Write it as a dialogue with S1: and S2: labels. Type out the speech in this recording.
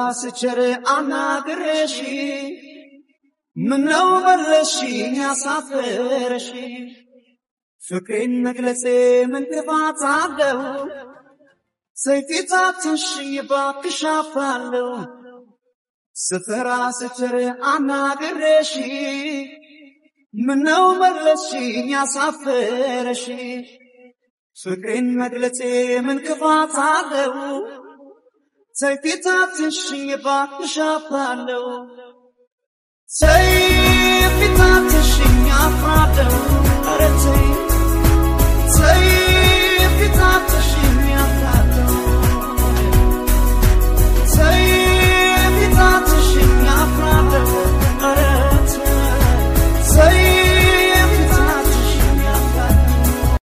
S1: ስቸር አናግሬሽ ምነው መለስሽኝ ያሳፈረሽ ፍቅሬን መግለጼ ምን ክፋት አለው ሰይፊታትሽኝ ባክሽ አፍራለሁ ስፈራ ስቸር አናግሬሽ ምነው መለስሽኝ ያሳፈረሽ ፍቅሬን መግለጼ ምን ክፋት አለው ሰይፊታትሽኝ ባክሽ አፍራለሁ ሰይፊታትሽኝ አፍራለሁ ኧረ ተይ